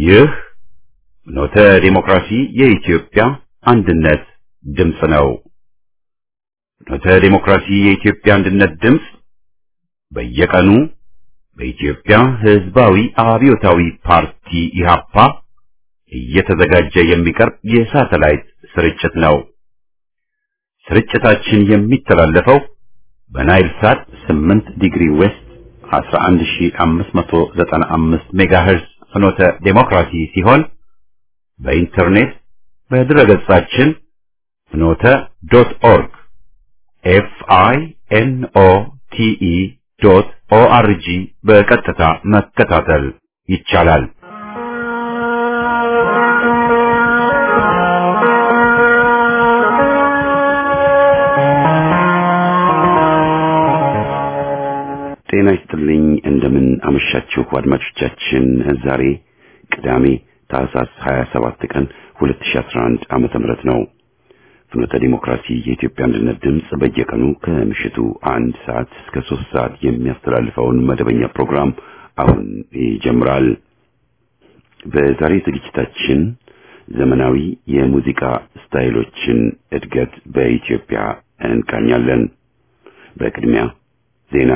ይህ ኖተ ዲሞክራሲ የኢትዮጵያ አንድነት ድምፅ ነው። ኖተ ዲሞክራሲ የኢትዮጵያ አንድነት ድምፅ በየቀኑ በኢትዮጵያ ሕዝባዊ አብዮታዊ ፓርቲ ኢህአፓ እየተዘጋጀ የሚቀርብ የሳተላይት ስርጭት ነው። ስርጭታችን የሚተላለፈው በናይል ሳት 8 ዲግሪ ዌስት 11595 ሜጋሄርዝ ፍኖተ ዴሞክራሲ ሲሆን በኢንተርኔት በድረገጻችን ፍኖተ ዶት ኦርግ ኤፍ አይ ኤን ኦ ቲ ኢ ዶት ኦ አር ጂ በቀጥታ መከታተል ይቻላል። ጤና ይስጥልኝ። እንደምን አመሻችሁ አድማጮቻችን። ዛሬ ቅዳሜ ታህሳስ 27 ቀን 2011 ዓመተ ምህረት ነው። ፍኖተ ዲሞክራሲ የኢትዮጵያ አንድነት ድምፅ በየቀኑ ከምሽቱ አንድ ሰዓት እስከ ሶስት ሰዓት የሚያስተላልፈውን መደበኛ ፕሮግራም አሁን ይጀምራል። በዛሬ ዝግጅታችን ዘመናዊ የሙዚቃ ስታይሎችን እድገት በኢትዮጵያ እንቃኛለን። በቅድሚያ ዜና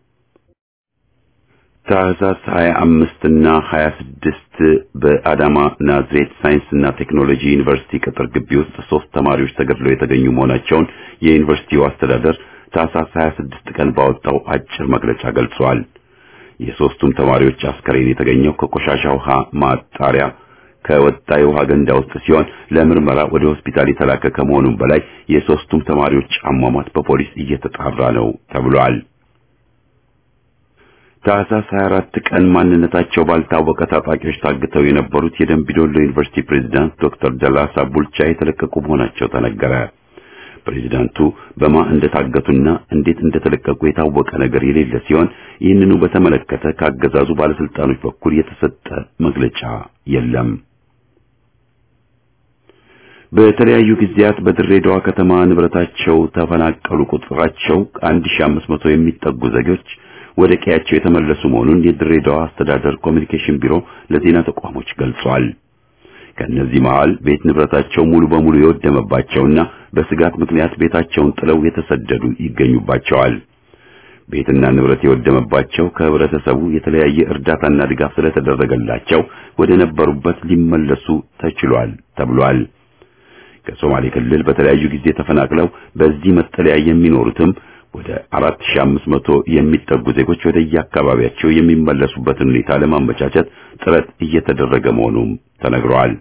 ታህሳስ 25 እና 26 በአዳማ ናዝሬት ሳይንስና ቴክኖሎጂ ዩኒቨርሲቲ ቅጥር ግቢ ውስጥ ሶስት ተማሪዎች ተገድለው የተገኙ መሆናቸውን የዩኒቨርሲቲው አስተዳደር ታህሳስ 26 ቀን ባወጣው አጭር መግለጫ ገልጿል። የሶስቱም ተማሪዎች አስከሬን የተገኘው ከቆሻሻ ውሃ ማጣሪያ ከወጣ የውሃ ገንዳ ውስጥ ሲሆን ለምርመራ ወደ ሆስፒታል የተላከ ከመሆኑም በላይ የሶስቱም ተማሪዎች አሟሟት በፖሊስ እየተጣራ ነው ተብሏል። ታህሳስ 24 ቀን ማንነታቸው ባልታወቀ ታጣቂዎች ታግተው የነበሩት የደምቢዶሎ ዩኒቨርሲቲ ፕሬዝዳንት ዶክተር ደላሳ ቡልቻ የተለቀቁ መሆናቸው ተነገረ። ፕሬዝዳንቱ በማ እንደታገቱና እንዴት እንደተለቀቁ የታወቀ ነገር የሌለ ሲሆን ይህንኑ በተመለከተ ካገዛዙ ባለስልጣኖች በኩል የተሰጠ መግለጫ የለም። በተለያዩ ጊዜያት በድሬዳዋ ከተማ ንብረታቸው ተፈናቀሉ ቁጥራቸው 1500 የሚጠጉ ዜጎች ወደ ቀያቸው የተመለሱ መሆኑን የድሬዳዋ አስተዳደር ኮሚኒኬሽን ቢሮ ለዜና ተቋሞች ገልጿል። ከእነዚህ መሃል ቤት ንብረታቸው ሙሉ በሙሉ የወደመባቸውና በስጋት ምክንያት ቤታቸውን ጥለው የተሰደዱ ይገኙባቸዋል። ቤትና ንብረት የወደመባቸው ከህብረተሰቡ የተለያየ እርዳታና ድጋፍ ስለተደረገላቸው ወደ ነበሩበት ሊመለሱ ተችሏል ተብሏል። ከሶማሌ ክልል በተለያዩ ጊዜ ተፈናቅለው በዚህ መጠለያ የሚኖሩትም ወደ 4500 የሚጠጉ ዜጎች ወደ የአካባቢያቸው የሚመለሱበትን ሁኔታ ለማመቻቸት ጥረት እየተደረገ መሆኑም ተነግሯል።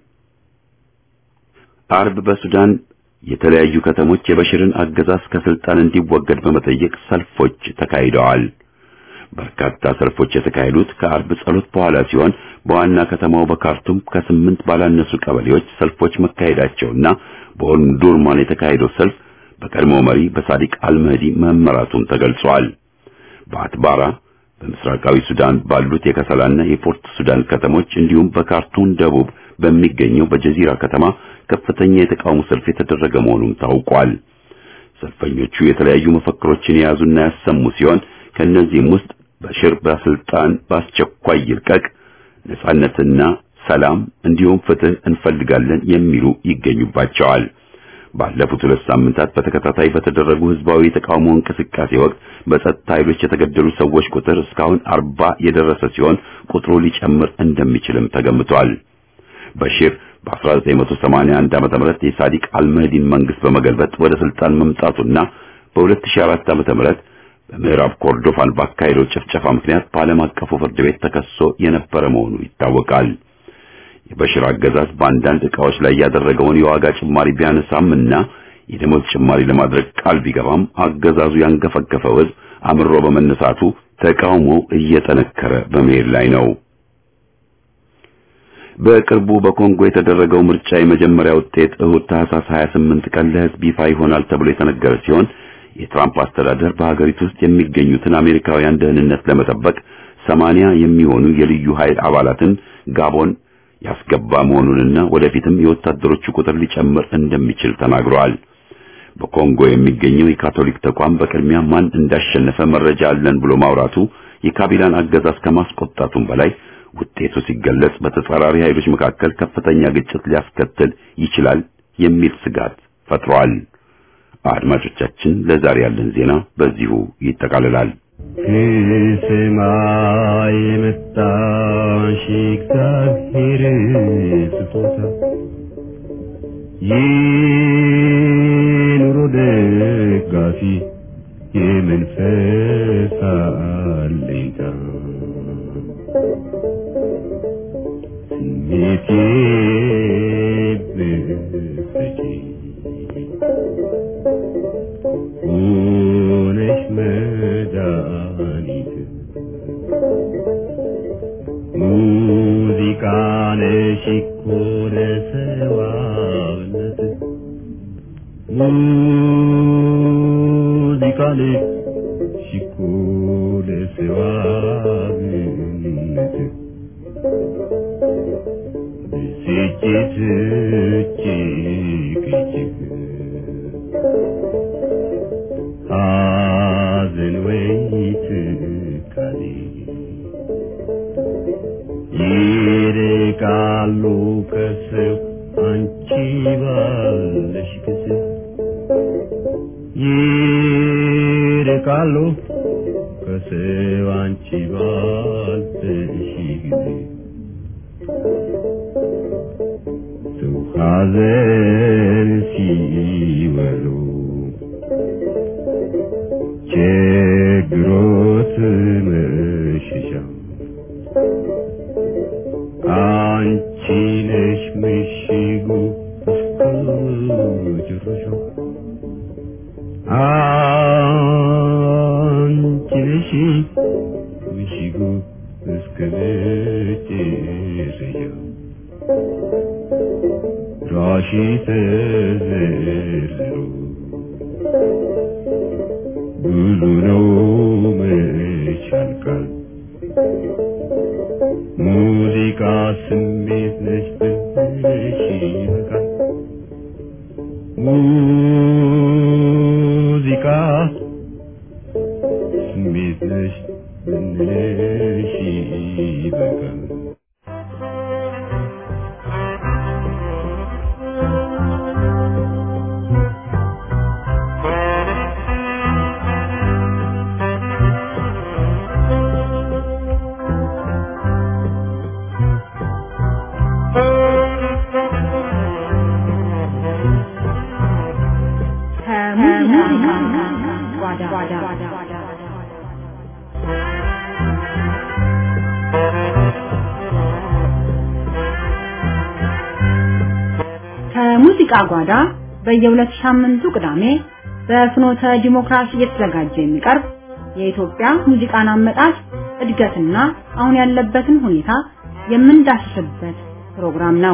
አርብ በሱዳን የተለያዩ ከተሞች የበሽርን አገዛዝ ከስልጣን እንዲወገድ በመጠየቅ ሰልፎች ተካሂደዋል። በርካታ ሰልፎች የተካሄዱት ከአርብ ጸሎት በኋላ ሲሆን በዋና ከተማው በካርቱም ከስምንት ባላነሱ ቀበሌዎች ሰልፎች መካሄዳቸውና በኦንዱርማን የተካሄደው ሰልፍ በቀድሞ መሪ በሳዲቅ አልመህዲ መመራቱም ተገልጿል። በአትባራ በምስራቃዊ ሱዳን ባሉት የከሰላና የፖርት ሱዳን ከተሞች እንዲሁም በካርቱም ደቡብ በሚገኘው በጀዚራ ከተማ ከፍተኛ የተቃውሞ ሰልፍ የተደረገ መሆኑም ታውቋል። ሰልፈኞቹ የተለያዩ መፈክሮችን የያዙና ያሰሙ ሲሆን ከእነዚህም ውስጥ በሽር በስልጣን በአስቸኳይ ይልቀቅ፣ ነጻነትና ሰላም እንዲሁም ፍትህ እንፈልጋለን የሚሉ ይገኙባቸዋል። ባለፉት ሁለት ሳምንታት በተከታታይ በተደረጉ ህዝባዊ የተቃውሞ እንቅስቃሴ ወቅት በጸጥታ ኃይሎች የተገደሉ ሰዎች ቁጥር እስካሁን አርባ የደረሰ ሲሆን ቁጥሩ ሊጨምር እንደሚችልም ተገምቷል። በሺር በ1981 ዓመተ ምህረት የሳዲቅ አልመህዲን መንግስት በመገልበጥ ወደ ስልጣን መምጣቱና በ2004 ዓመተ ምህረት በምዕራብ ኮርዶፋን ባካሄደው ጭፍጨፋ ምክንያት በዓለም አቀፉ ፍርድ ቤት ተከሶ የነበረ መሆኑ ይታወቃል። የበሽር አገዛዝ በአንዳንድ ዕቃዎች ላይ ያደረገውን የዋጋ ጭማሪ ቢያነሳም እና የደሞዝ ጭማሪ ለማድረግ ቃል ቢገባም አገዛዙ ያንገፈገፈው ህዝብ አምሮ በመነሳቱ ተቃውሞ እየጠነከረ በመሄድ ላይ ነው። በቅርቡ በኮንጎ የተደረገው ምርጫ የመጀመሪያ ውጤት እሁድ ታህሳስ 28 ቀን ለህዝብ ይፋ ይሆናል ተብሎ የተነገረ ሲሆን የትራምፕ አስተዳደር በሀገሪቱ ውስጥ የሚገኙትን አሜሪካውያን ደህንነት ለመጠበቅ ሰማንያ የሚሆኑ የልዩ ኃይል አባላትን ጋቦን ያስገባ መሆኑንና ወደፊትም የወታደሮቹ ቁጥር ሊጨምር እንደሚችል ተናግረዋል። በኮንጎ የሚገኘው የካቶሊክ ተቋም በቅድሚያ ማን እንዳሸነፈ መረጃ አለን ብሎ ማውራቱ የካቢላን አገዛዝ ከማስቆጣቱም በላይ ውጤቱ ሲገለጽ በተጻራሪ ኃይሎች መካከል ከፍተኛ ግጭት ሊያስከትል ይችላል የሚል ስጋት ፈጥሯል። አድማጮቻችን፣ ለዛሬ ያለን ዜና በዚሁ ይጠቃልላል። ከሰማይ የመጣሽ እግዚአብሔር ስጦታ የኑሮ ደጋፊ የመንፈስ አለኝታ ስሜቴ ብትሰጪ ሆነሽ መድኃኒት ሙዚቃ ነሽ እኮ ለሰዋነት ሙዚቃ ነሽ እኮ ለሰዋነት ብስጭት እጅግ እጅግ ሐዘን ወይ ትካዜ ይርቃሉ ከሰው አንቺ ባለሽ ጊዜ ይርቃሉ ከሰው አንቺ ባለሽ ጊዜ ሰው ሐዘን ሲወሉ ችግሮት መሸሻ አንቺ ነሽ ምሽጉ እስከ መጨረሻው አንቺ ነሽ ምሽጉ እስከ መጨረሻው ራሺ ተዘርዝሮ ብዙ ነው መች ያልቃል ሙዚቃ ስሜት ነች ብልሽ ይበቃል ሙዚቃ ስሜት ነች ብልሽ ይበቃል ከሙዚቃ ጓዳ በየሁለት ሳምንቱ ቅዳሜ በፍኖተ ዲሞክራሲ እየተዘጋጀ የሚቀርብ የኢትዮጵያ ሙዚቃን አመጣጥ እድገትና አሁን ያለበትን ሁኔታ የምንዳስስበት ፕሮግራም ነው።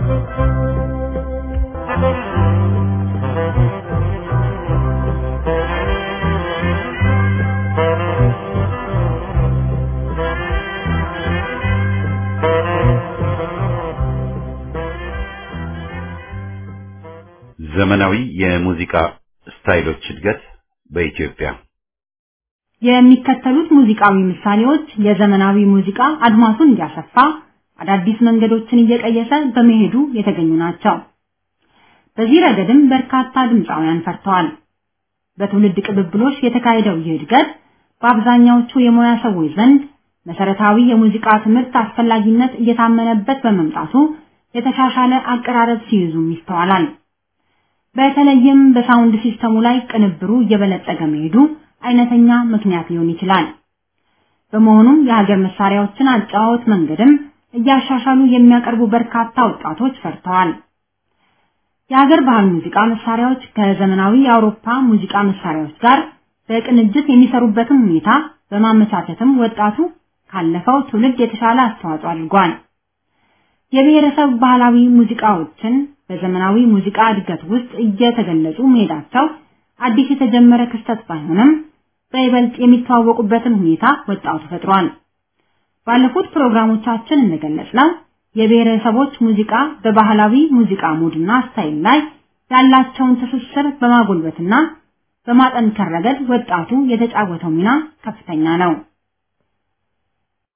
ዘመናዊ የሙዚቃ ስታይሎች እድገት በኢትዮጵያ የሚከተሉት ሙዚቃዊ ምሳሌዎች የዘመናዊ ሙዚቃ አድማሱን እንዲያሰፋ አዳዲስ መንገዶችን እየቀየሰ በመሄዱ የተገኙ ናቸው። በዚህ ረገድም በርካታ ድምፃውያን ፈርተዋል። በትውልድ ቅብብሎች የተካሄደው ይህ እድገት በአብዛኛዎቹ የሙያ ሰዎች ዘንድ መሰረታዊ የሙዚቃ ትምህርት አስፈላጊነት እየታመነበት በመምጣቱ የተሻሻለ አቀራረብ ሲይዙም ይስተዋላል። በተለይም በሳውንድ ሲስተሙ ላይ ቅንብሩ እየበለጸገ መሄዱ አይነተኛ ምክንያት ሊሆን ይችላል። በመሆኑም የሀገር መሳሪያዎችን አጫዋወት መንገድም እያሻሻሉ የሚያቀርቡ በርካታ ወጣቶች ፈርተዋል። የሀገር ባህል ሙዚቃ መሳሪያዎች ከዘመናዊ የአውሮፓ ሙዚቃ መሳሪያዎች ጋር በቅንጅት የሚሰሩበትን ሁኔታ በማመቻቸትም ወጣቱ ካለፈው ትውልድ የተሻለ አስተዋጽኦ አድርጓል። የብሔረሰብ ባህላዊ ሙዚቃዎችን በዘመናዊ ሙዚቃ እድገት ውስጥ እየተገለጹ መሄዳቸው አዲስ የተጀመረ ክስተት ባይሆንም በይበልጥ የሚተዋወቁበትን ሁኔታ ወጣቱ ፈጥሯል። ባለፉት ፕሮግራሞቻችን እንደገለጽነው የብሔረሰቦች ሙዚቃ በባህላዊ ሙዚቃ ሙድና ስታይል ላይ ያላቸውን ትስስር በማጎልበትና በማጠንከር ረገድ ወጣቱ የተጫወተው ሚና ከፍተኛ ነው።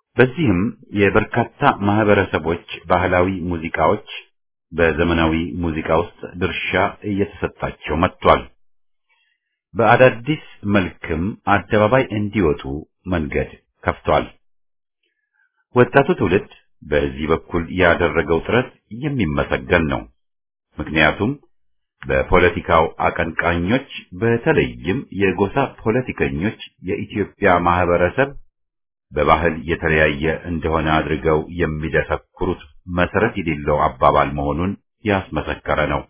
በዚህም የበርካታ ማህበረሰቦች ባህላዊ ሙዚቃዎች በዘመናዊ ሙዚቃ ውስጥ ድርሻ እየተሰጣቸው መጥቷል። በአዳዲስ መልክም አደባባይ እንዲወጡ መንገድ ከፍቷል። ወጣቱ ትውልድ በዚህ በኩል ያደረገው ጥረት የሚመሰገን ነው። ምክንያቱም በፖለቲካው አቀንቃኞች በተለይም የጎሳ ፖለቲከኞች የኢትዮጵያ ማህበረሰብ በባህል የተለያየ እንደሆነ አድርገው የሚደሰኩሩት መሰረት የሌለው አባባል መሆኑን ያስመሰከረ ነው።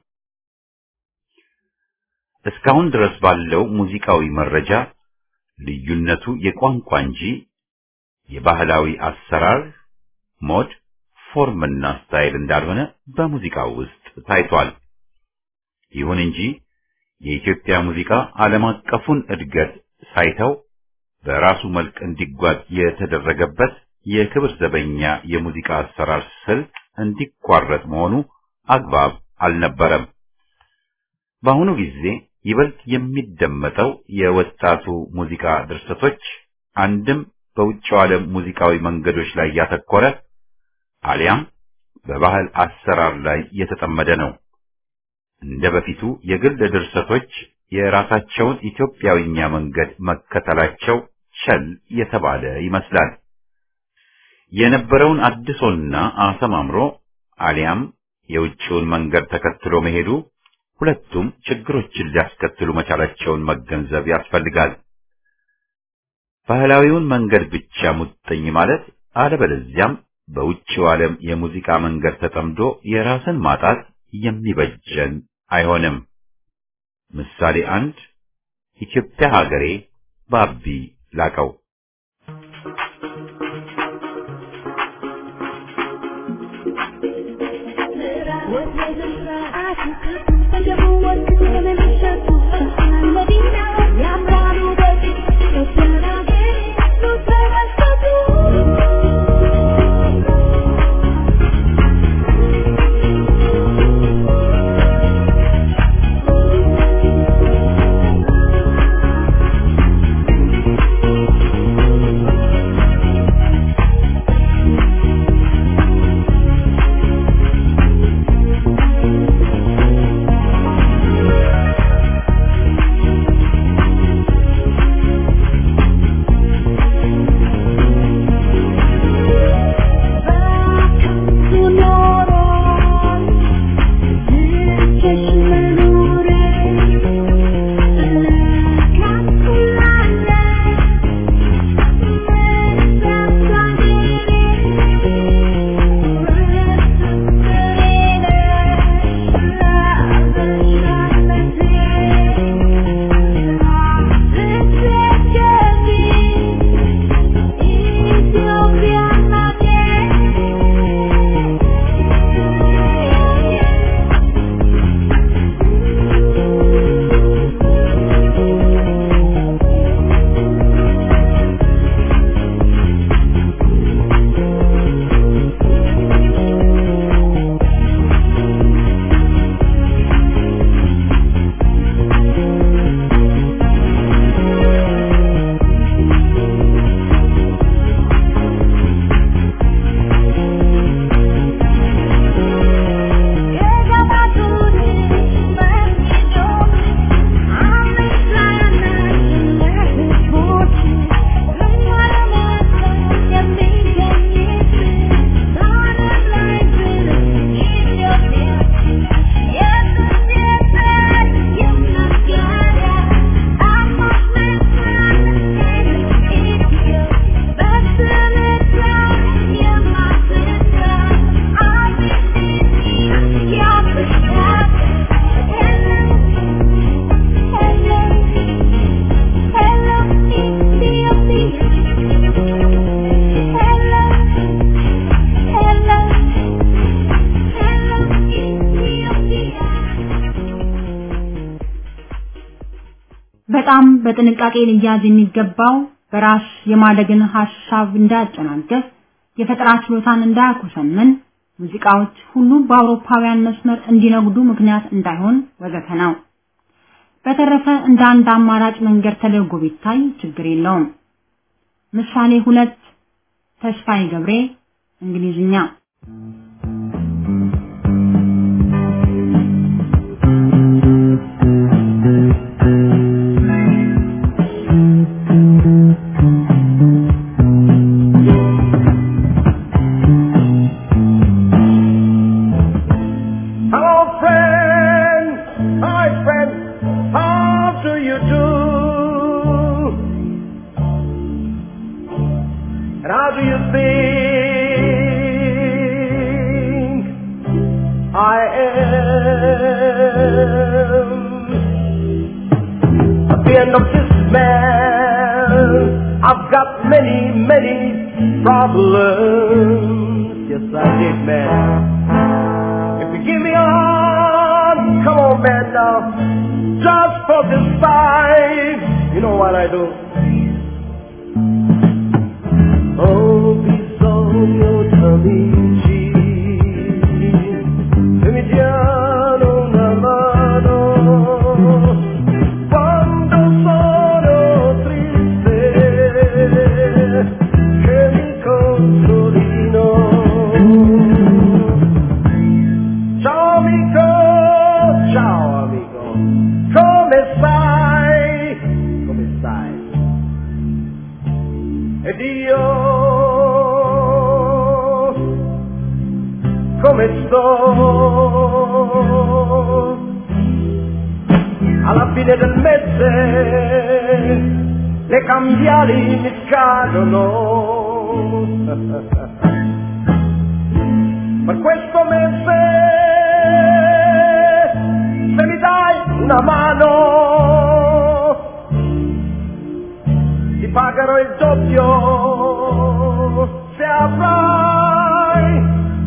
እስካሁን ድረስ ባለው ሙዚቃዊ መረጃ ልዩነቱ የቋንቋ እንጂ የባህላዊ አሰራር ሞድ፣ ፎርምና ስታይል እንዳልሆነ በሙዚቃው ውስጥ ታይቷል። ይሁን እንጂ የኢትዮጵያ ሙዚቃ ዓለም አቀፉን እድገት ሳይተው በራሱ መልክ እንዲጓዝ የተደረገበት የክብር ዘበኛ የሙዚቃ አሰራር ስልት እንዲቋረጥ መሆኑ አግባብ አልነበረም። በአሁኑ ጊዜ ይበልጥ የሚደመጠው የወጣቱ ሙዚቃ ድርሰቶች አንድም በውጭው ዓለም ሙዚቃዊ መንገዶች ላይ ያተኮረ አሊያም በባህል አሰራር ላይ የተጠመደ ነው። እንደ በፊቱ የግል ድርሰቶች የራሳቸውን ኢትዮጵያዊኛ መንገድ መከተላቸው ቸል የተባለ ይመስላል። የነበረውን አድሶና አሰማምሮ አሊያም የውጭውን መንገድ ተከትሎ መሄዱ ሁለቱም ችግሮችን ሊያስከትሉ መቻላቸውን መገንዘብ ያስፈልጋል። ባህላዊውን መንገድ ብቻ ሙጥኝ ማለት አለበለዚያም በውጭው ዓለም የሙዚቃ መንገድ ተጠምዶ የራስን ማጣት የሚበጀን አይሆንም። ምሳሌ አንድ ኢትዮጵያ ሀገሬ ባቢ ላቀው በጣም በጥንቃቄ ሊያዝ የሚገባው በራስ የማደግን ሐሳብ እንዳያጨናገፍ፣ የፈጠራ ችሎታን እንዳያኮሰምን፣ ሙዚቃዎች ሁሉ በአውሮፓውያን መስመር እንዲነጉዱ ምክንያት እንዳይሆን ወዘተ ነው። በተረፈ እንደ አንድ አማራጭ መንገድ ተደርጎ ቢታይ ችግር የለውም። ምሳሌ ሁለት ተስፋዬ ገብሬ እንግሊዝኛ Hello, friend. Hi, friend. How do you do? And how do you think I am? At the end of this man, I've got many, many problems. Yes, I did, man. If you give me a hand, come on, man, now. Just for this fight, you know what I do? Oh, bisogno d'amici, che mi diano una mano quando sono triste, che mi consolino. Ciao amico, ciao amico, come stai? Come stai? Ed io come sto? Alla fine del mese le cambiali mi scadono. per questo mese se mi dai una mano ti pagherò il doppio se avrai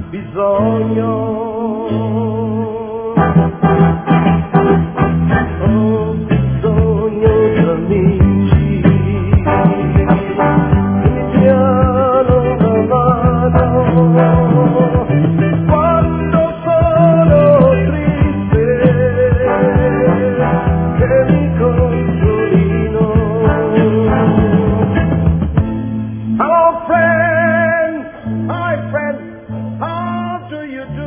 bisogno ho bisogno di amici che mi diano una mano quando sono triste che mi consolino Hello friend, hi friend, how do you do?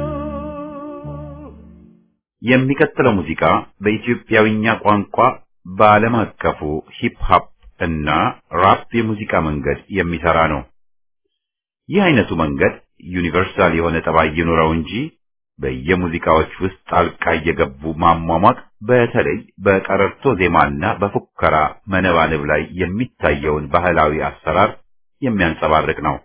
የሚቀጥለው ሙዚቃ በኢትዮጵያዊኛ ቋንቋ በዓለም አቀፉ ሂፕ ሆፕ እና ራፕ የሙዚቃ መንገድ የሚሰራ ነው። ይህ አይነቱ መንገድ ዩኒቨርሳል የሆነ ጠባይ ይኑረው እንጂ በየሙዚቃዎች ውስጥ ጣልቃ እየገቡ ማሟሟቅ በተለይ በቀረርቶ ዜማና በፉከራ መነባነብ ላይ የሚታየውን ባህላዊ አሰራር የሚያንጸባርቅ ነው።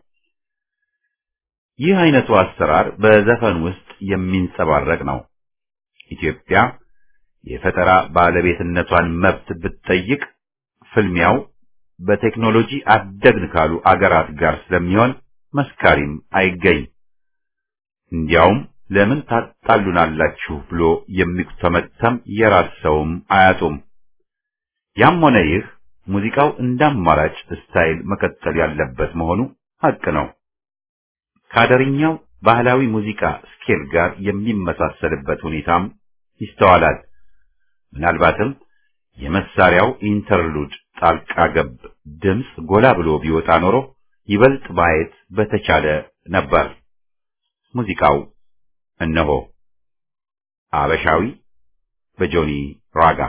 ይህ አይነቱ አሰራር በዘፈን ውስጥ የሚንጸባረቅ ነው። ኢትዮጵያ የፈጠራ ባለቤትነቷን መብት ብትጠይቅ ፍልሚያው በቴክኖሎጂ አደግን ካሉ አገራት ጋር ስለሚሆን መስካሪም አይገኝ። እንዲያውም ለምን ታጣሉናላችሁ ብሎ የሚተመተም የራስ ሰውም አያጡም። ያም ሆነ ይህ ሙዚቃው እንደ አማራጭ ስታይል መቀጠል ያለበት መሆኑ ሀቅ ነው። ከአደርኛው ባህላዊ ሙዚቃ ስኬል ጋር የሚመሳሰልበት ሁኔታም ይስተዋላል። ምናልባትም የመሳሪያው ኢንተርሉድ ጣልቃ ገብ ድምፅ ጎላ ብሎ ቢወጣ ኖሮ ይበልጥ ማየት በተቻለ ነበር። ሙዚቃው እነሆ አበሻዊ በጆኒ ራጋ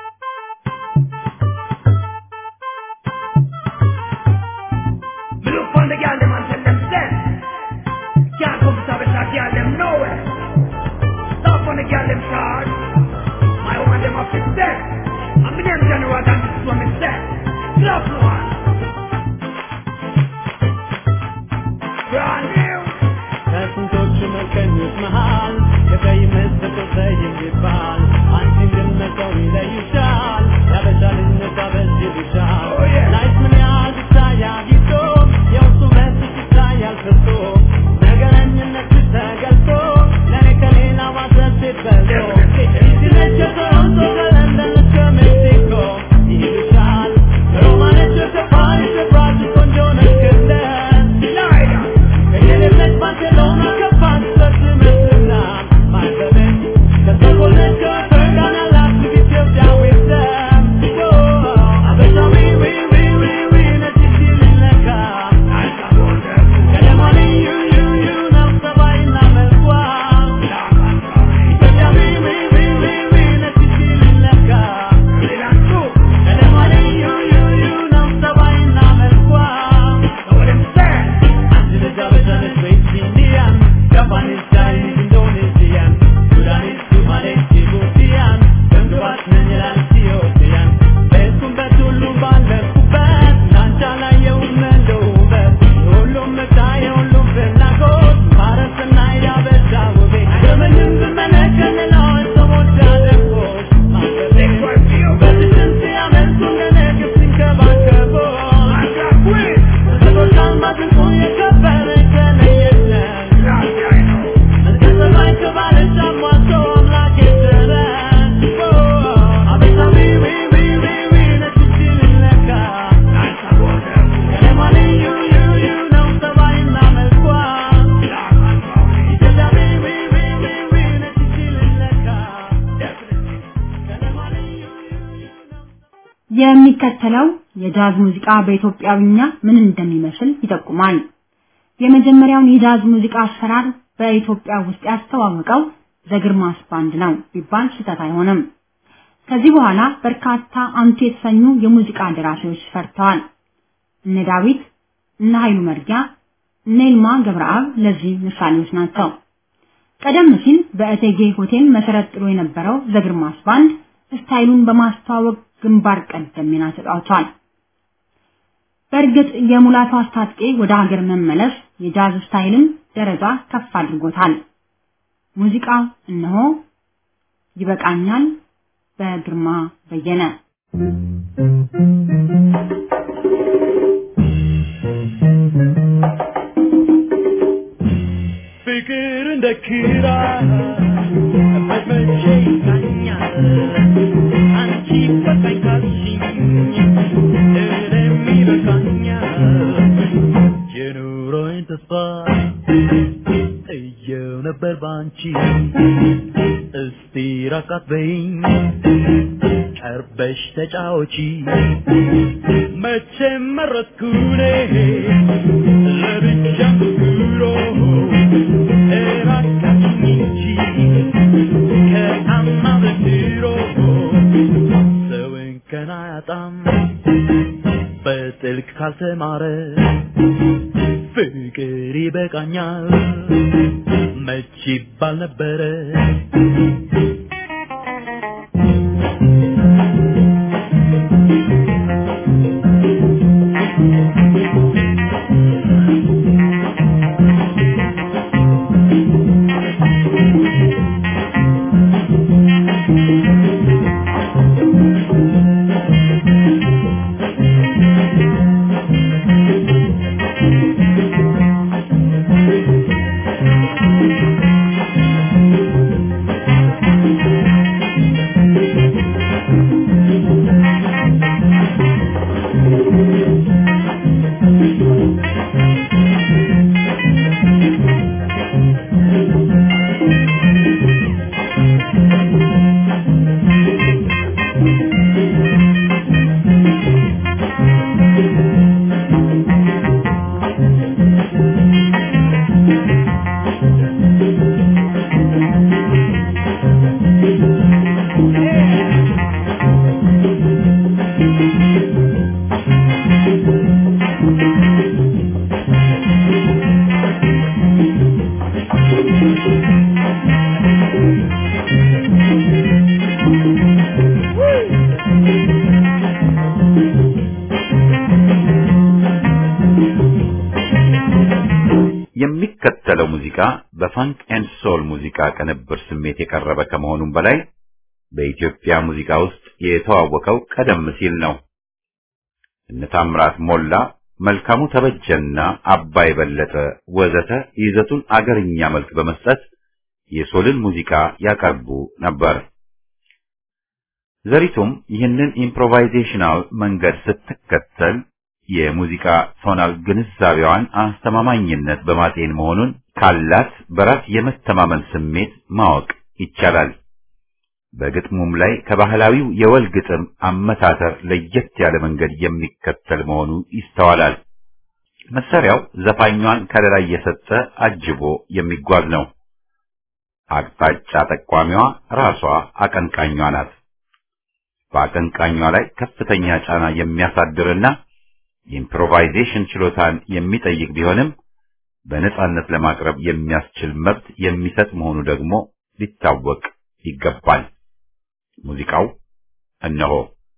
Me look on the girl, them and tell them stand. Can't come to service, I girl them nowhere. Stop on the girl, them charge. My woman, them up to step. I'm the name general, and this is what me say. Stop one. Brand new. ከስንቶቹ መልከኞች መሃል ከቀይ መስጠት ይባል አንቺን ግን መተው ይለዩሻል ያበሻ ልጅነት አበሽ ይሉሻል Oh, yeah. ላይፍ ምን ያህል ይታያል ይዞ የውስጡ መስጥ ይታያል ፍርቶ ነገረኝነት ተገልጦ ለእኔ ከሌላ ማሰብ ሴት በሎ ይችለች ከቶሮንቶ ከለንደን እስከ ሜክሲኮ ይሉሻል ከሮማነች እስከ ፓሪስ ብራጅ ቆንጆ ነች ክለስ Lighter. ከየሌለች ባርሴሎና ከባንክበት ትምህርትና ማይበበት ከሰኮለች ከፈርጋና ላክቲቭ ኢትዮጵያዊ ደም አበሻዊ ዊ ዊ Japanese, Chinese, Indonesian, Sudanese, Somali, Djiboutian, በንግባት ነኝ ይላል ኢትዮጵያን በሄድኩበት ሁሉ ባለፍኩበት ናንቻ ላየውም እንደ ውበት የሁሉም ምርጫ የሁሉም ፍላጎት ማረስና ያበዛ ውቤ በምንም ብመለከት ሌላዎች ሰዎች ያደርጎች በትትን ሲያመልኩ እንደኔ ግብ ሲንከባከቦች በቶች አልማዝ እንቁ የከበረ ከለየለን የሚከተለው የጃዝ ሙዚቃ በኢትዮጵያዊኛ ምን እንደሚመስል ይጠቁማል። የመጀመሪያውን የጃዝ ሙዚቃ አሰራር በኢትዮጵያ ውስጥ ያስተዋወቀው ዘግርማስ ባንድ ነው ቢባል ስህተት አይሆንም። ከዚህ በኋላ በርካታ አንቱ የተሰኙ የሙዚቃ ደራሲዎች ሰርተዋል። እነ ዳዊት፣ እነ ኃይሉ መርጊያ፣ እነ ይልማ ገብረአብ ለዚህ ምሳሌዎች ናቸው። ቀደም ሲል በእቴጌ ሆቴል መሰረት ጥሎ የነበረው ዘግርማስ ባንድ ስታይሉን በማስተዋወቅ ግንባር ቀደም ሚና ተጫውቷል። በእርግጥ የሙላቱ አስታጥቄ ወደ ሀገር መመለስ የጃዝ ስታይልን ደረጃ ከፍ አድርጎታል። ሙዚቃው እነሆ ይበቃኛል በግርማ በየነ ፍቅር እንደ ኪራ መመቼ ይታኛል አንቺ በቃኝ ካልሽኝ እኔም ይበቃኛል የኑሮዬን ተስፋ ጥየው ነበር ባንቺ እስቲ ራቃት በይኝ ቀርበሽ ተጫወቺ መቼም መረጥኩኔ ለብቻ ኑሮ እባካችኝ እንጂ ከታማ በድሮ ሰው እንከን አያጣም በጥልቅ ካልተማረ ፍቅር ይበቃኛል መች ይባል ነበረ የሚከተለው ሙዚቃ በፋንክ ኤንድ ሶል ሙዚቃ ቅንብር ስሜት የቀረበ ከመሆኑም በላይ በኢትዮጵያ ሙዚቃ ውስጥ የተዋወቀው ቀደም ሲል ነው። እነ ታምራት ሞላ፣ መልካሙ ተበጀና አባይ በለጠ ወዘተ ይዘቱን አገርኛ መልክ በመስጠት የሶልን ሙዚቃ ያቀርቡ ነበር። ዘሪቱም ይህንን ኢምፕሮቫይዜሽናል መንገድ ስትከተል የሙዚቃ ቶናል ግንዛቤዋን አስተማማኝነት በማጤን መሆኑን ካላት በራስ የመተማመን ስሜት ማወቅ ይቻላል። በግጥሙም ላይ ከባህላዊው የወል ግጥም አመታተር ለየት ያለ መንገድ የሚከተል መሆኑ ይስተዋላል። መሳሪያው ዘፋኟን ከለላ እየሰጠ አጅቦ የሚጓዝ ነው። አቅጣጫ ጠቋሚዋ ራሷ አቀንቃኟ ናት። በአቀንቃኟ ላይ ከፍተኛ ጫና የሚያሳድርና የኢምፕሮቫይዜሽን ችሎታን የሚጠይቅ ቢሆንም በነጻነት ለማቅረብ የሚያስችል መብት የሚሰጥ መሆኑ ደግሞ ሊታወቅ ይገባል። ሙዚቃው እነሆ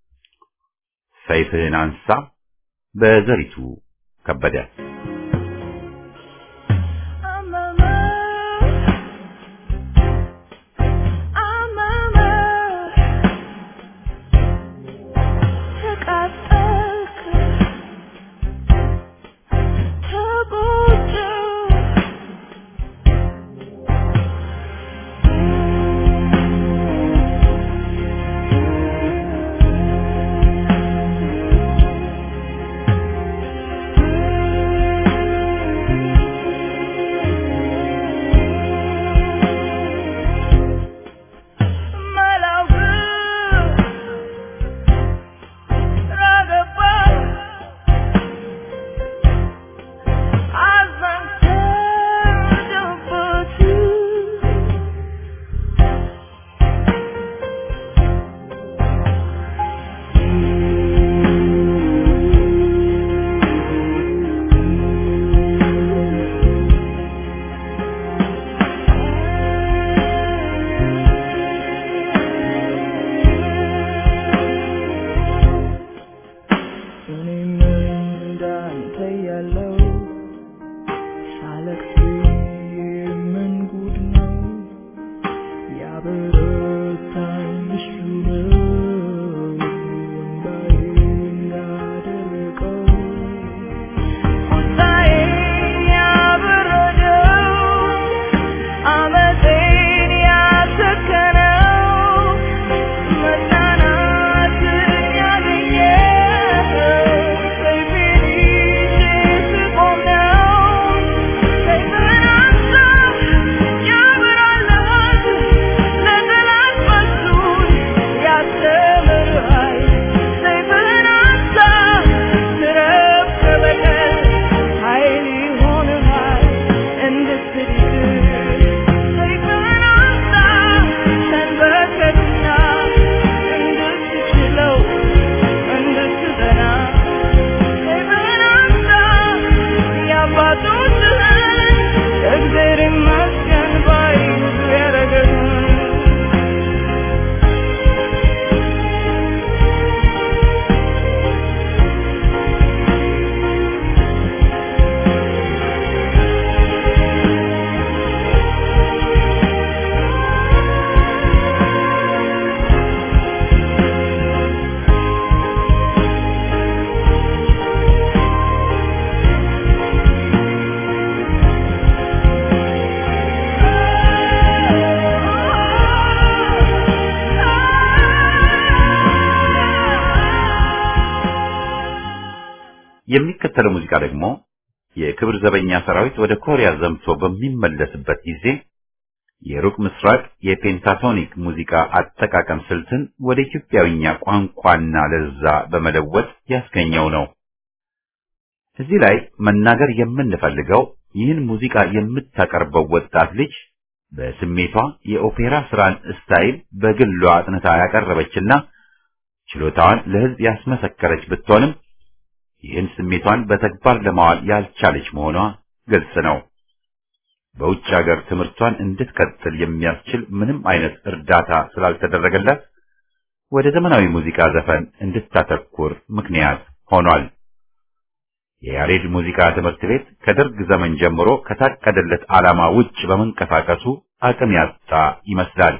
ሰይፍህን አንሳ በዘሪቱ ከበደ የሚከተለው ሙዚቃ ደግሞ የክብር ዘበኛ ሰራዊት ወደ ኮሪያ ዘምቶ በሚመለስበት ጊዜ የሩቅ ምስራቅ የፔንታቶኒክ ሙዚቃ አጠቃቀም ስልትን ወደ ኢትዮጵያዊኛ ቋንቋና ለዛ በመለወጥ ያስገኘው ነው። እዚህ ላይ መናገር የምንፈልገው ይህን ሙዚቃ የምታቀርበው ወጣት ልጅ በስሜቷ የኦፔራ ስራን ስታይል በግሏ አጥንታ ያቀረበችና ችሎታዋን ለሕዝብ ያስመሰከረች ብትሆንም ይህን ስሜቷን በተግባር ለማዋል ያልቻለች መሆኗ ግልጽ ነው። በውጭ ሀገር ትምህርቷን እንድትቀጥል የሚያስችል ምንም አይነት እርዳታ ስላልተደረገላት ወደ ዘመናዊ ሙዚቃ ዘፈን እንድታተኩር ምክንያት ሆኗል። የያሬድ ሙዚቃ ትምህርት ቤት ከደርግ ዘመን ጀምሮ ከታቀደለት ዓላማ ውጭ በመንቀሳቀሱ አቅም ያጣ ይመስላል።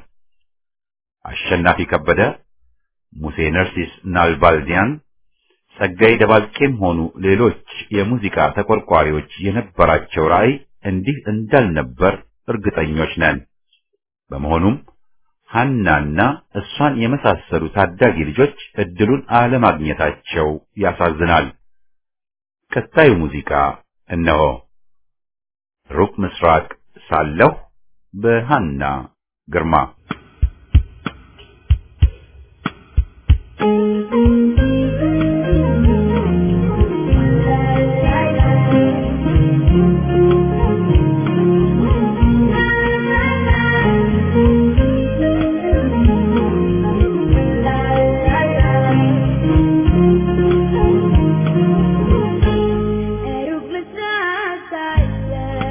አሸናፊ ከበደ፣ ሙሴ ነርሲስ ናልባልዲያን ጸጋይ ደባልቄም ሆኑ ሌሎች የሙዚቃ ተቆርቋሪዎች የነበራቸው ራዕይ እንዲህ እንዳልነበር እርግጠኞች ነን። በመሆኑም ሐናና እሷን የመሳሰሉ ታዳጊ ልጆች እድሉን አለማግኘታቸው ያሳዝናል። ቀጣዩ ሙዚቃ እነሆ። ሩቅ ምስራቅ ሳለሁ በሐና ግርማ ሩቅ ምስራቅ ሳለሁ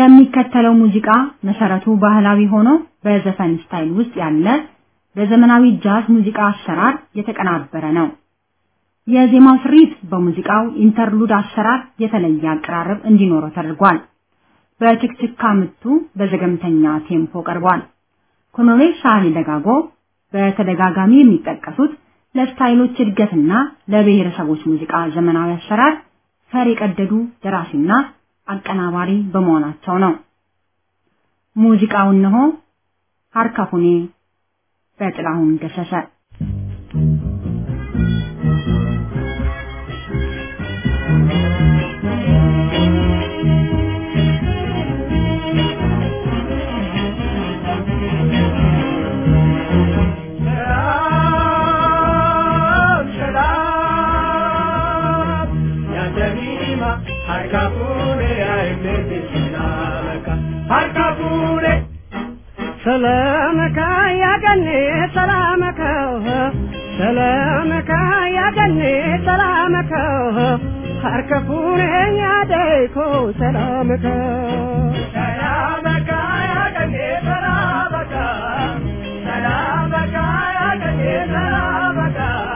የሚከተለው ሙዚቃ መሰረቱ ባህላዊ ሆኖ በዘፈን ስታይል ውስጥ ያለ በዘመናዊ ጃዝ ሙዚቃ አሰራር የተቀናበረ ነው። የዜማው ስሪት በሙዚቃው ኢንተርሉድ አሰራር የተለየ አቀራረብ እንዲኖረው ተደርጓል። በችክችካ ምቱ በዘገምተኛ ቴምፖ ቀርቧል። ኮሎኔል ሳህሌ ደጋጎ በተደጋጋሚ የሚጠቀሱት ለስታይሎች እድገትና ለብሔረሰቦች ሙዚቃ ዘመናዊ አሰራር ፈር የቀደዱ ደራሲና አቀናባሪ በመሆናቸው ነው። ሙዚቃው እነሆ ሀርካፉኔ በጥላሁን ገሰሰ ሰላመካ ያገኔ ሰላመካ ሰላመካ ያገኔ ሰላመካ ሀርከፉኔ ያደይኮ ሰላመካ ሰላመካ ያገኔ ሰላመካ ሰላመካ ያገኔ ሰላመካ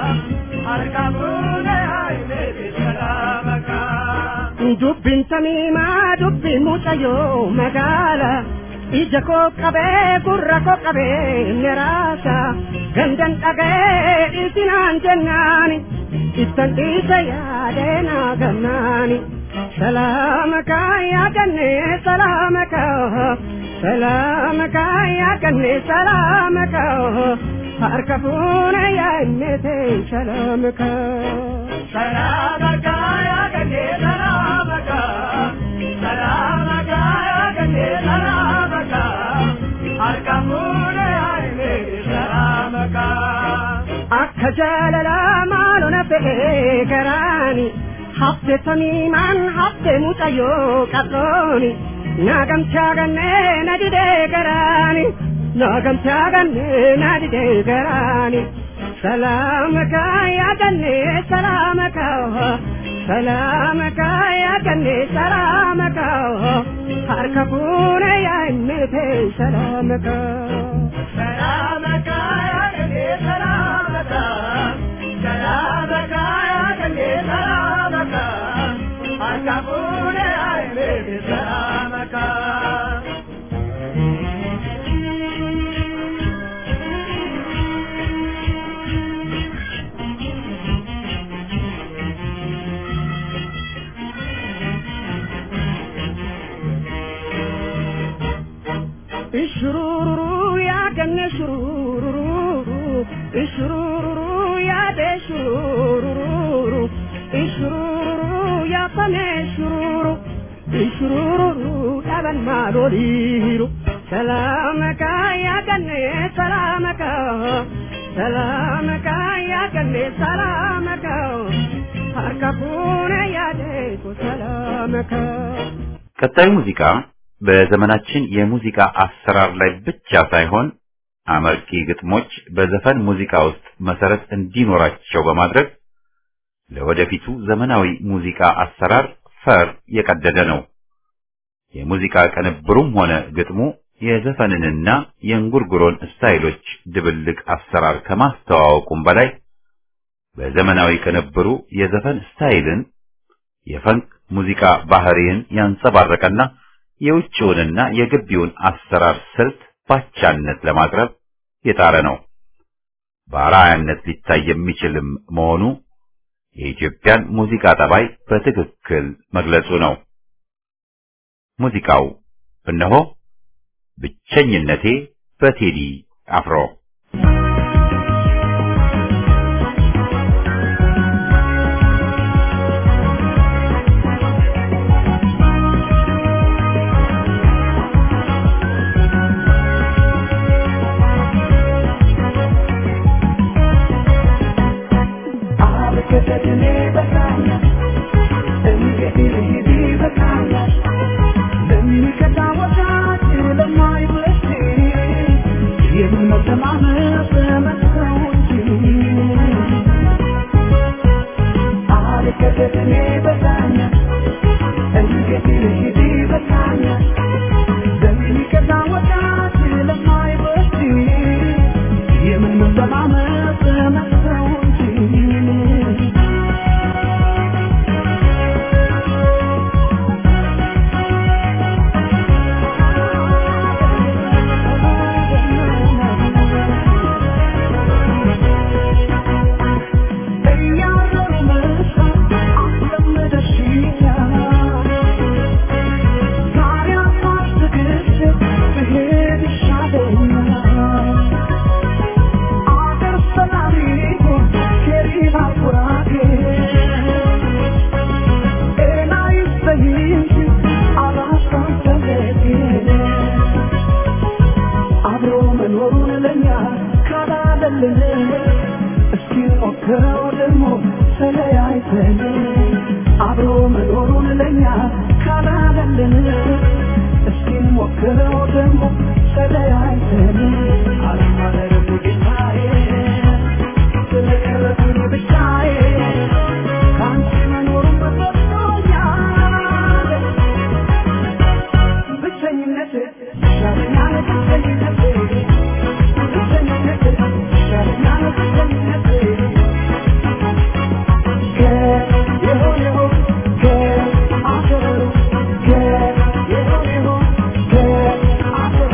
ሀርከፉኔ ያይሜ ሰላመካ ዱብቢን ተሚማ ዱብቢን ሙጨዮ መጋላ ija koo qabee gurra koo qabee neraasa gandan dhagee isinaan jennaani ittan dhiisa yaadeena gannaani salaamaka yaaganne salaamaka salaamaka yaaganne salaamaka harka fuune yaannete salaamaka salaamaka yaaganne salaamaka salaamaka yaaganne salaamaka akka jaalala maalona fe'ee garaani hafte tamiimaan hafte mucayyoo qabdooni naagamchaa gannee na didee garaani naagamchaa gannee na didee garaani salaamaka yaadannee salaamaka salaamaka yaadannee salaamaka harka fuune yaannete salaamaka salaamaka yaadannee salaamaka salaamaka yaadannee salaamaka harka fuune yaannete salaamaka ishururu ya ganne shururu ishururu ya de shururu ishururu ya pane shururu ishururu daban maloliru salamaka ya ganne salamaka salamaka ya ganne salamaka harka pune ya de ko salamaka ቀጣዩ ሙዚቃ በዘመናችን የሙዚቃ አሰራር ላይ ብቻ ሳይሆን አመርቂ ግጥሞች በዘፈን ሙዚቃ ውስጥ መሰረት እንዲኖራቸው በማድረግ ለወደፊቱ ዘመናዊ ሙዚቃ አሰራር ፈር የቀደደ ነው። የሙዚቃ ቅንብሩም ሆነ ግጥሙ የዘፈንንና የእንጉርጉሮን ስታይሎች ድብልቅ አሰራር ከማስተዋወቁም በላይ በዘመናዊ ቅንብሩ የዘፈን ስታይልን የፈንክ ሙዚቃ ባህሪን ያንጸባረቀና የውጭውንና የግቢውን አሰራር ስልት ባቻነት ለማቅረብ የጣረ ነው። በአርአያነት ሊታይ የሚችልም መሆኑ የኢትዮጵያን ሙዚቃ ጠባይ በትክክል መግለጹ ነው። ሙዚቃው እነሆ ብቸኝነቴ በቴዲ አፍሮ Thank you. ለኛ ካላለልን እስኪ ሞክረው ደግሞ ተለያይተን አብሮ መኖሩን ለኛ ካላለልን እስኪ ሞክረው ደግሞ ተለያይተን አለማለረብ ጌታዬ ስለቀረብን ብቻዬ ከአንቺ መኖሩን በሰጥቶኛል ብቸኝነት ይሻለኛል ብቸኝነት ብቸኝነት ይሻለኛል ብቸኝነት ከየሆነው ከአፈሩ ከየሆነው ከአፈሩ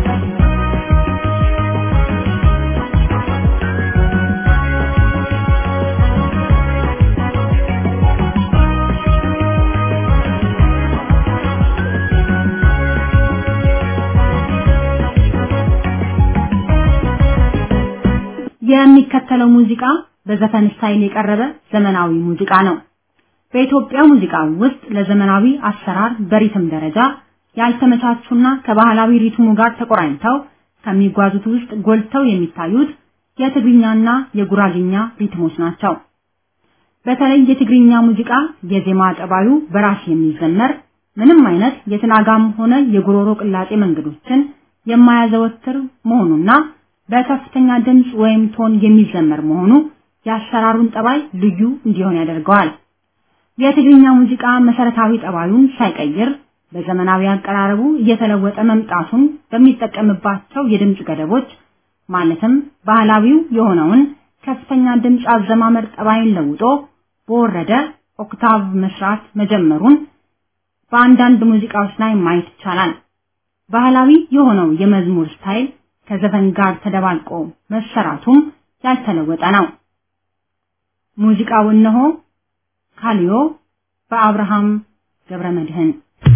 የሚከተለው ሙዚቃ በዘፈን ስታይል የቀረበ ዘመናዊ ሙዚቃ ነው። በኢትዮጵያ ሙዚቃ ውስጥ ለዘመናዊ አሰራር በሪትም ደረጃ ያልተመቻቹና ከባህላዊ ሪትሙ ጋር ተቆራኝተው ከሚጓዙት ውስጥ ጎልተው የሚታዩት የትግርኛና የጉራግኛ ሪትሞች ናቸው። በተለይ የትግርኛ ሙዚቃ የዜማ ጠባዩ በራስ የሚዘመር ምንም አይነት የትናጋም ሆነ የጉሮሮ ቅላጤ መንገዶችን የማያዘወትር መሆኑና በከፍተኛ ድምፅ ወይም ቶን የሚዘመር መሆኑ የአሰራሩን ጠባይ ልዩ እንዲሆን ያደርገዋል። የትግርኛ ሙዚቃ መሰረታዊ ጠባዩን ሳይቀይር በዘመናዊ አቀራረቡ እየተለወጠ መምጣቱን በሚጠቀምባቸው የድምፅ ገደቦች ማለትም ባህላዊው የሆነውን ከፍተኛ ድምፅ አዘማመር ጠባይን ለውጦ በወረደ ኦክታቭ መስራት መጀመሩን በአንዳንድ ሙዚቃዎች ላይ ማየት ይቻላል። ባህላዊ የሆነው የመዝሙር ስታይል ከዘፈን ጋር ተደባልቆ መሰራቱም ያልተለወጠ ነው። ሙዚቃው እነሆ ካሊዮ በአብርሃም ገብረመድህን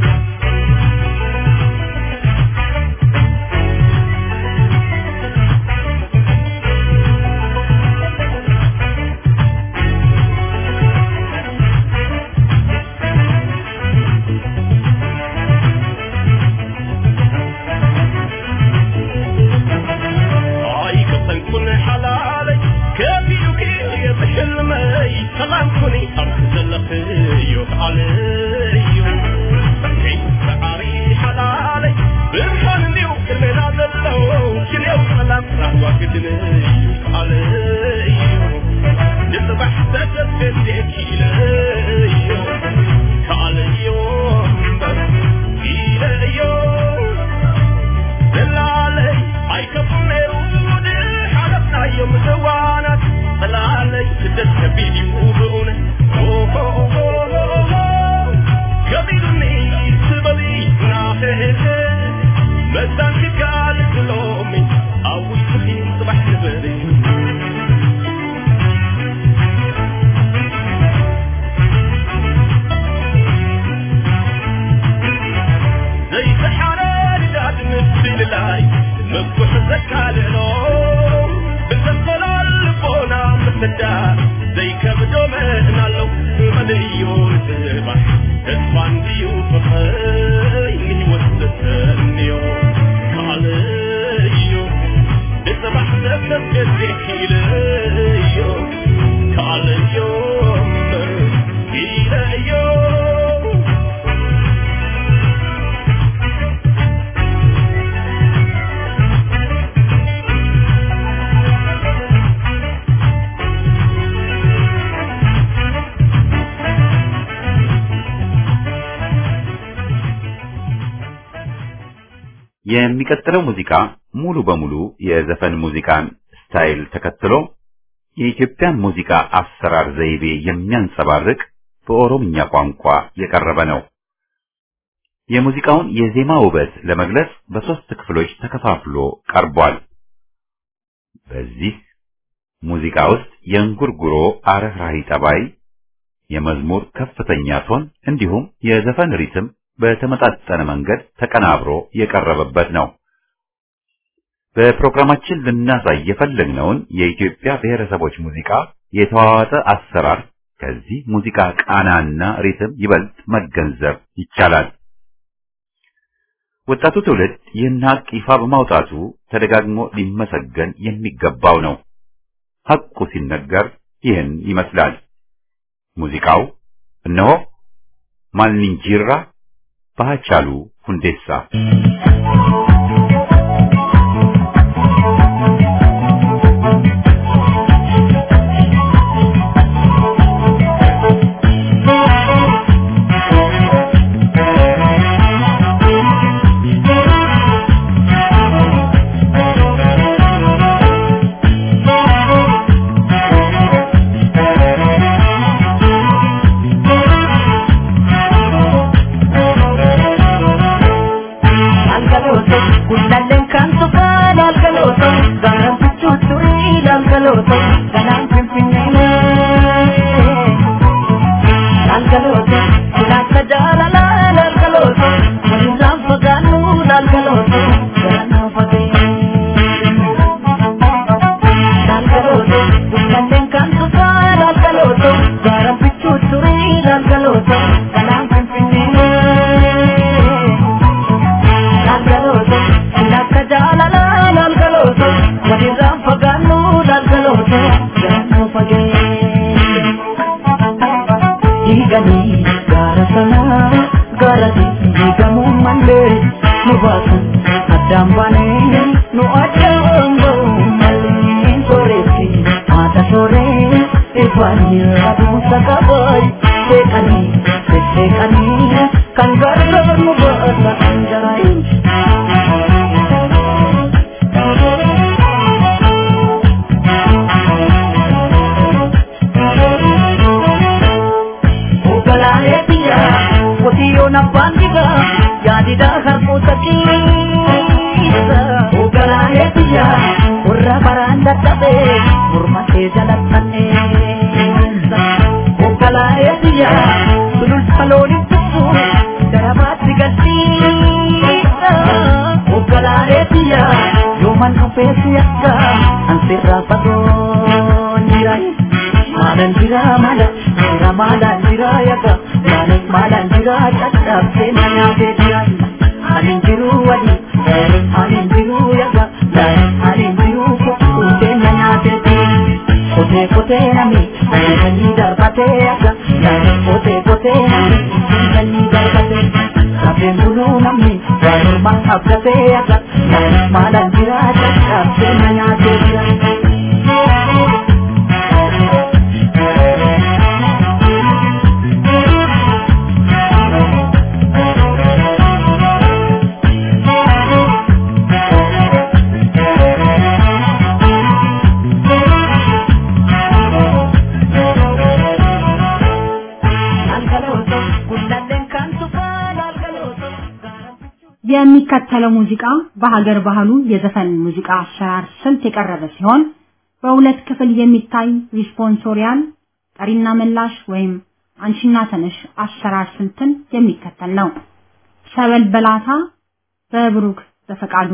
آي كطنكن حلالي كافي وكي بحلمي سلام كوني أرخز اللخيو عليو كي سعاري حلالي برحلني وكلمنا دلو كليو سلام راح واقدني عليو نصبح سجد بديك إليو كاليوم إليو دلالي አይከፉም ይሁን ሐለፍና የምትዋናት ጥላለይ ስደት ከቢድ ይሁን ከቢዱኒ ስበሊ ናፍህ መዛን ክጋል ብሎሚ አዊ ስሒ ጽባሕ ንበሪ ዘይተሓረድ ዳድ ምስል ላይ መኩሕ ዘካልሎ ብዘንኮላል ልቦና ምፍዳር ዘይከብዶ መእናለው መለዮ ጽባሕ ተስፋ እንድዩ ፍኸይ ንህይወት ዘተንዮ ካልእዮ ንጽባሕ ዘተገዜክ ኢለዮ ካልእዮ ኢለዮ የሚቀጥለው ሙዚቃ ሙሉ በሙሉ የዘፈን ሙዚቃን ስታይል ተከትሎ የኢትዮጵያን ሙዚቃ አሰራር ዘይቤ የሚያንጸባርቅ በኦሮምኛ ቋንቋ የቀረበ ነው። የሙዚቃውን የዜማ ውበት ለመግለጽ በሶስት ክፍሎች ተከፋፍሎ ቀርቧል። በዚህ ሙዚቃ ውስጥ የእንጉርጉሮ አረፍራሂ ጠባይ፣ የመዝሙር ከፍተኛ ቶን እንዲሁም የዘፈን ሪትም በተመጣጠነ መንገድ ተቀናብሮ የቀረበበት ነው። በፕሮግራማችን ልናሳይ የፈለግነውን የኢትዮጵያ ብሔረሰቦች ሙዚቃ የተዋዋጠ አሰራር ከዚህ ሙዚቃ ቃናና ሪትም ይበልጥ መገንዘብ ይቻላል። ወጣቱ ትውልድ ይህን ሀቅ ይፋ በማውጣቱ ተደጋግሞ ሊመሰገን የሚገባው ነው። ሐቁ ሲነገር ይህን ይመስላል። ሙዚቃው እነሆ ማልንጂራ በሃጫሉ ሁንዴሳ Algaloto, gullalleen kan tuqaan algaloto, gaaraan fichuu turii algaloto, ganaan finfinnee. Algaloto, ilaalcha jaalalaan algaloto, walirraan fagaannu algaloto, garanaa fagee. Algaloto, gullalleen kan tuqaan algaloto, gaaraan fichuu turii algaloto, ganaan finfinnee. Lalgalooto, ilaalcha jaalalaan lalgalooto, walirraan fagaannu lalgalooto, gaannoo fagee. Diiganii gaara sanaa, gaara diigamuu malee, nu baasan addaan baanee, nu addaan ba'uu malee, sooretti haadha sooree, ifaanii aduunsa qabaay, seeqanii, sesseeqanii, kan gargaar nu baasa anjaraayin. Ogalaalee biyya qotiyyoon abbaan digaa yaadidaa harkoota keessa. Ogalaalee biyya warra baraan dadhabee morma kee jalattanneessa. Ogalaalee biyya sululta looniin tuttu garabaatti galchiisa. Ogalaalee biyya yooman dhufee si akka ansirraa fagoo jira. Maalan jira maala jira maalan jira yaga maalan maalan jira caccabsee na nyaatee jira. Anin jiru wali anin jiru yaga anin jiru kuttee na nyaatee jira. Kotee kotee nami anin darbatee yaga kotee kotee nami anin darbatee. Kafeen buluu namni waanuma abdatee yaga maalan jira caccabsee na nyaatee jira. Algalooto, gullalleen kan tuqaan algalooto, gaaraan fichuu የሚከተለው ሙዚቃ በሀገር ባህሉ የዘፈን ሙዚቃ አሰራር ስልት የቀረበ ሲሆን በሁለት ክፍል የሚታይ ሪስፖንሶሪያል ጠሪና መላሽ ወይም አንሺና ተነሽ አሰራር ስልትን የሚከተል ነው። ሰበል በላታ በብሩክ በፈቃዱ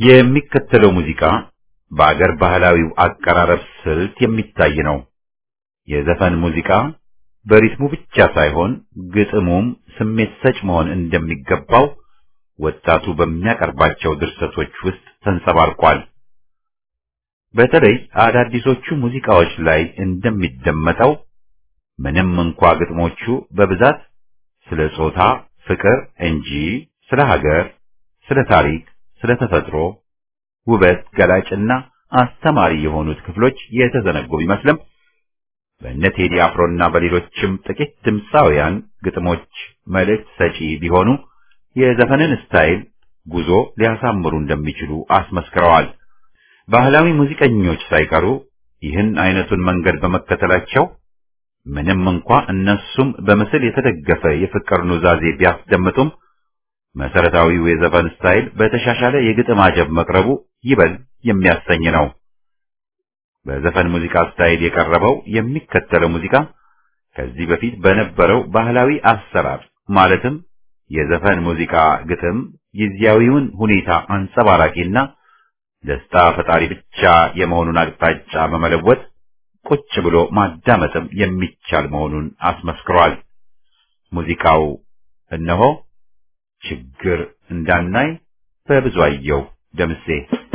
የሚከተለው ሙዚቃ በአገር ባህላዊው አቀራረብ ስልት የሚታይ ነው። የዘፈን ሙዚቃ በሪትሙ ብቻ ሳይሆን ግጥሙም ስሜት ሰጭ መሆን እንደሚገባው ወጣቱ በሚያቀርባቸው ድርሰቶች ውስጥ ተንጸባርቋል። በተለይ አዳዲሶቹ ሙዚቃዎች ላይ እንደሚደመጠው ምንም እንኳ ግጥሞቹ በብዛት ስለ ጾታ ፍቅር እንጂ ስለ ሀገር፣ ስለ ታሪክ፣ ስለ ተፈጥሮ ውበት ገላጭና አስተማሪ የሆኑት ክፍሎች የተዘነጉ ቢመስልም በእነ ቴዲ አፍሮና በሌሎችም ጥቂት ድምፃውያን ግጥሞች መልእክት ሰጪ ቢሆኑ የዘፈንን ስታይል ጉዞ ሊያሳምሩ እንደሚችሉ አስመስክረዋል። ባህላዊ ሙዚቀኞች ሳይቀሩ ይህን አይነቱን መንገድ በመከተላቸው ምንም እንኳ እነሱም በምስል የተደገፈ የፍቅር ኑዛዜ ቢያስደምጡም መሰረታዊው የዘፈን ስታይል በተሻሻለ የግጥም አጀብ መቅረቡ ይበል የሚያሰኝ ነው። በዘፈን ሙዚቃ ስታይል የቀረበው የሚከተለው ሙዚቃ ከዚህ በፊት በነበረው ባህላዊ አሰራር ማለትም የዘፈን ሙዚቃ ግጥም ጊዜያዊውን ሁኔታ አንጸባራቂና ደስታ ፈጣሪ ብቻ የመሆኑን አቅጣጫ በመለወጥ ቁጭ ብሎ ማዳመጥም የሚቻል መሆኑን አስመስክሯል። ሙዚቃው እነሆ ችግር እንዳናይ በብዙአየሁ ደምሴ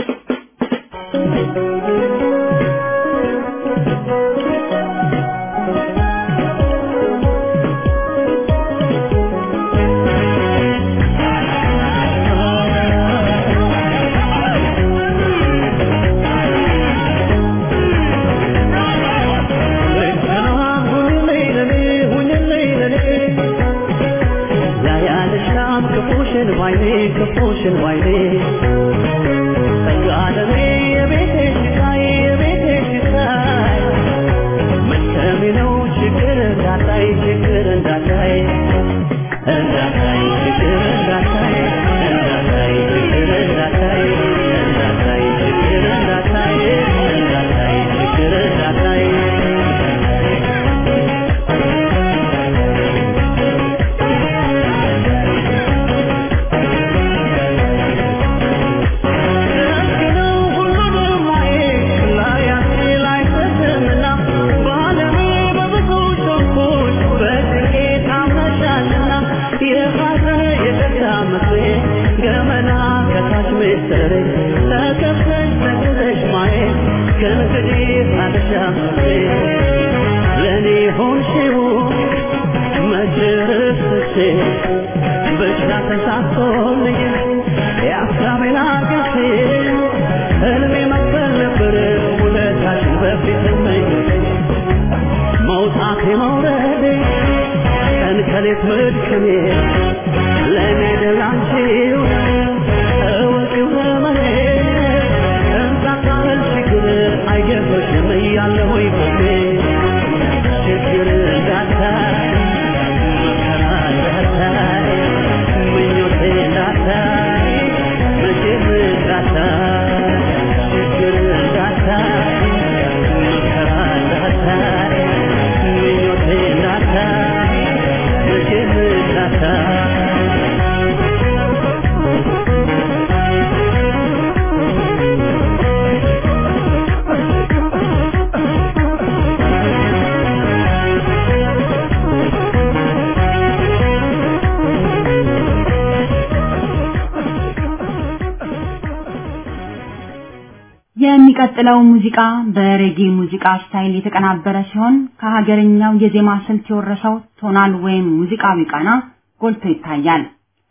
የሚቀጥለው ሙዚቃ በሬጌ ሙዚቃ ስታይል የተቀናበረ ሲሆን ከሀገርኛው የዜማ ስልት የወረሰው ቶናል ወይም ሙዚቃዊ ቃና ጎልቶ ይታያል።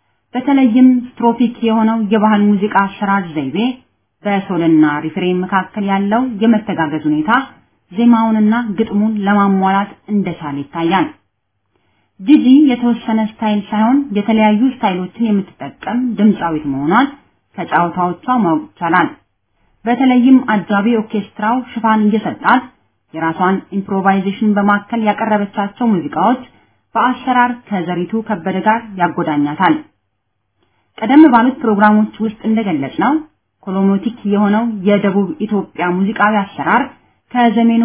በተለይም ስትሮፒክ የሆነው የባህል ሙዚቃ አሰራር ዘይቤ በሶልና ሪፍሬን መካከል ያለው የመተጋገዝ ሁኔታ ዜማውንና ግጥሙን ለማሟላት እንደቻለ ይታያል። ጂጂ የተወሰነ ስታይል ሳይሆን የተለያዩ ስታይሎችን የምትጠቀም ድምፃዊት መሆኗን ከጫዋታዎቿ ማወቅ ይቻላል። በተለይም አጃቢ ኦርኬስትራው ሽፋን እየሰጣት የራሷን ኢምፕሮቫይዜሽን በማከል ያቀረበቻቸው ሙዚቃዎች በአሰራር ከዘሪቱ ከበደ ጋር ያጎዳኛታል። ቀደም ባሉት ፕሮግራሞች ውስጥ እንደገለጽ ነው ኮሎሞቲክ የሆነው የደቡብ ኢትዮጵያ ሙዚቃዊ አሰራር ከዘመኑ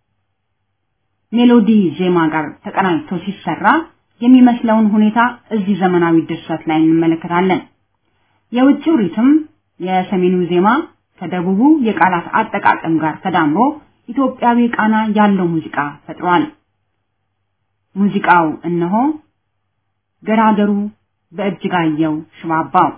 ሜሎዲ ዜማ ጋር ተቀናጅቶ ሲሰራ የሚመስለውን ሁኔታ እዚህ ዘመናዊ ድርሰት ላይ እንመለከታለን። የውጭው ሪትም የሰሜኑ ዜማ ከደቡቡ የቃላት አጠቃቀም ጋር ተዳምሮ ኢትዮጵያዊ ቃና ያለው ሙዚቃ ፈጥሯል። ሙዚቃው እነሆ ገራገሩ በእጅጋየሁ ሽባባው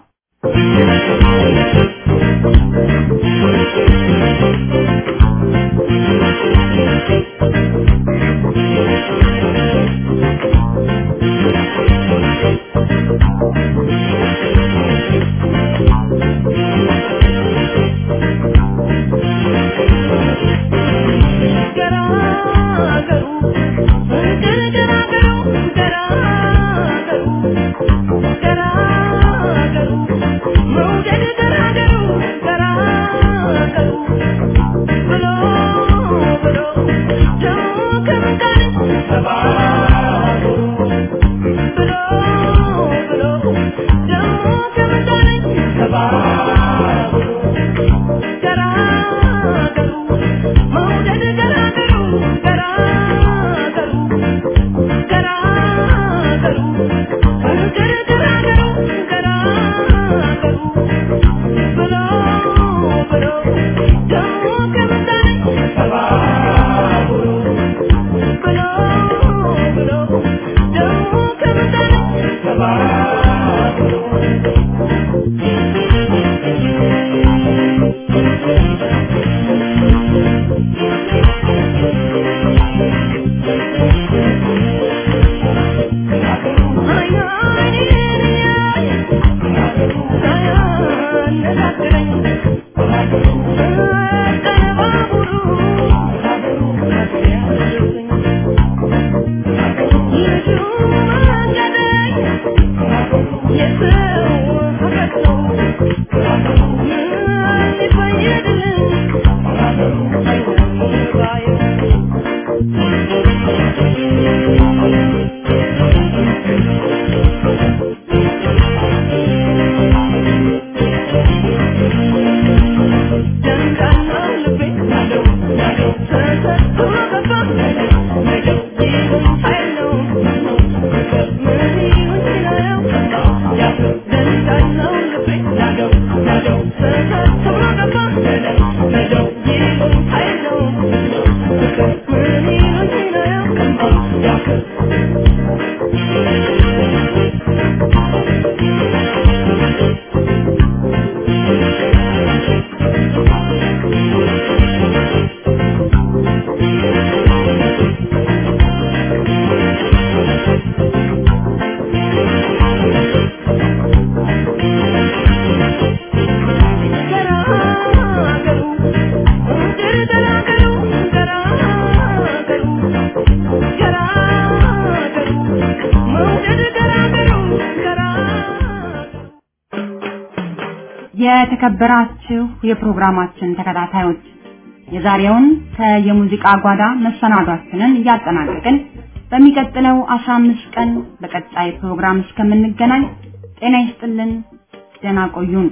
የተከበራችሁ የፕሮግራማችን ተከታታዮች የዛሬውን ከየሙዚቃ ጓዳ መሰናዷችንን እያጠናቀቅን በሚቀጥለው 15 ቀን በቀጣይ ፕሮግራም እስከምንገናኝ ጤና ይስጥልን፣ ደህና ቆዩን።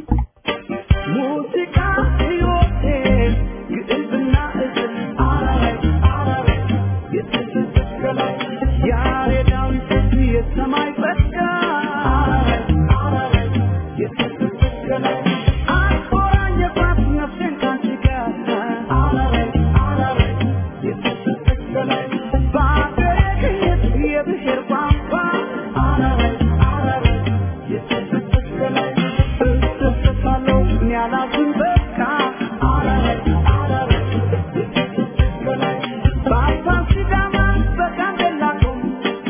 ሙዚቃ ሕይወቴ ግዕዝና እዝል የተሰቀለ ያሬዳዊ የሰማይ ጸጋ የተሰቀለ አቆራኘባት ነፍሴን ካንቺ ጋር የተሰቀለ በአገሬ ቅኝት የብሔር ቋንቋ የተሰቀለ እደሰታለሁ እኔ አላዝን በቃ በአፋን ሲዳማ በጋምቤላ ቶም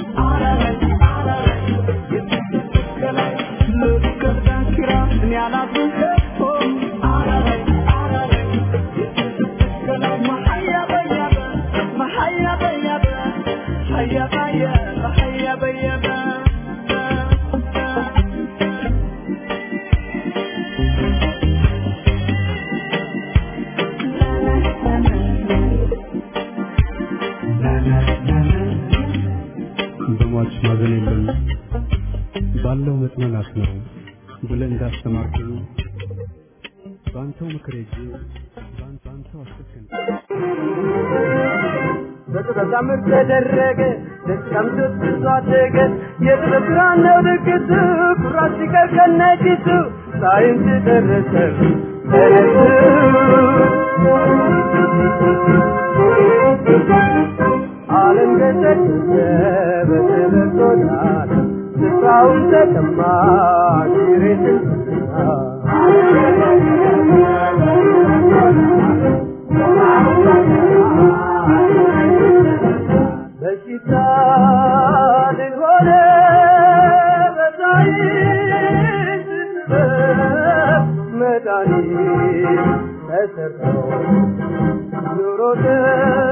ልትገር ዳንኪራ እኔ አላዝን ከቶ መሀያ በያበ መሀያ በያበ ሀያ ባየ መሀያ በየበ በሟች ማዘን የለም ባለው መጽናናት ነው ብለህ እንዳስተማርከኝ በአንተው ምክር ሄጄ በአንተ አንተው አስከከኝ በጥበብ ታምር ተደረገ ደስታም ስትዟ አደገ የጥበብ ብርሃን ነው ድግሱ ኩራት ሲቀር ከነጭሱ ሳይንስ ደረሰ ዓለም ገሰገሰ በትምህርት ወዳለ ስፍራውን ተቀማ ሬትን በሽታ ድል ሆነ በሳይንስ ጥበብ መድኃኒት ተሰርቶ ኑሮ